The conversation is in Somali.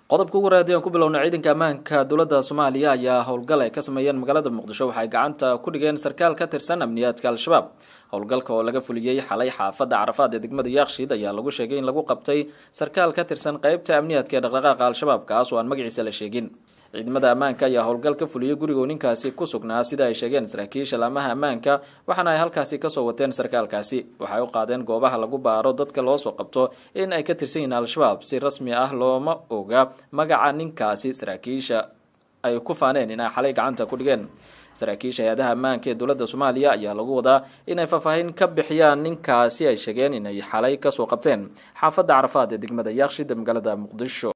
qodobka ugu raadi aan ku bilowna ciidanka ammaanka dowladda soomaaliya ayaa howlgal ay ka sameeyeen magaalada muqdisho waxay gacanta ku dhigeen sarkaal ka tirsan amniyaadka al-shabaab howlgalka oo laga fuliyey xalay xaafadda carafaad ee degmada yaaqshiid ayaa lagu sheegay in lagu qabtay sarkaal ka tirsan qeybta amniyaadka ee dhaqdhaqaaqa al-shabaab kaas oo aan magaciisa la sheegin ciidamada ammaanka ayaa howlgal ka fuliyey gurigoo ninkaasi ku sugnaa sida ay sheegeen saraakiisha laamaha ammaanka waxaana ay halkaasi kasoo wateen sarkaalkaasi waxay u qaadeen goobaha lagu baaro dadka loo soo qabto in ay ka tirsan yihiin al-shabaab si rasmi ah looma oga magaca ninkaasi saraakiisha ay ku faaneen in ay xalay gacanta ku dhigeen saraakiisha hay-adaha ammaanka ee dowladda soomaaliya ayaa lagu wadaa inay faahfaahin ka bixiyaan ninkaasi ay sheegeen inay xalay kasoo qabteen xaafadda carafaad ee degmada yaaqshid magaalada muqdisho